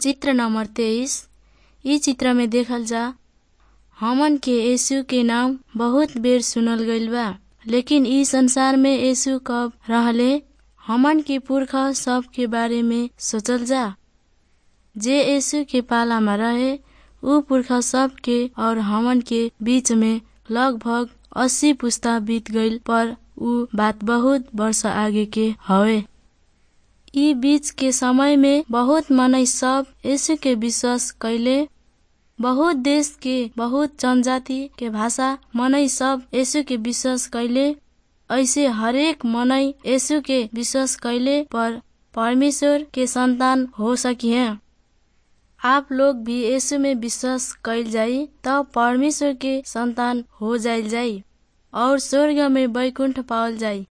चित्र नंबर तेईस इ चित्र में देखल जा हमन के यीशु के नाम बहुत बेर सुनल गइल बा लेकिन इ संसार में यीशु कब रहले हमन के पुरखा सब के बारे में सोचल जा जे यीशु के पाला में रहे उ पुरखा सब के और हमन के बीच में लगभग अस्सी पुस्ता बीत गइल पर उ बात बहुत वर्ष आगे के हवे इ बीच के समय में बहुत मनई सब यीशु के विश्वास कैले बहुत देश के बहुत जनजाति के भाषा मनई सब यीशु के विश्वास कैले ऐसे हरेक मनई यीशु के विश्वास कैले पर परमेश्वर के संतान हो सकिहे आप लोग भी यीशु में विश्वास कैल जाई तब परमेश्वर के संतान हो जाइल जाई और स्वर्ग में बैकुंठ पावल जाई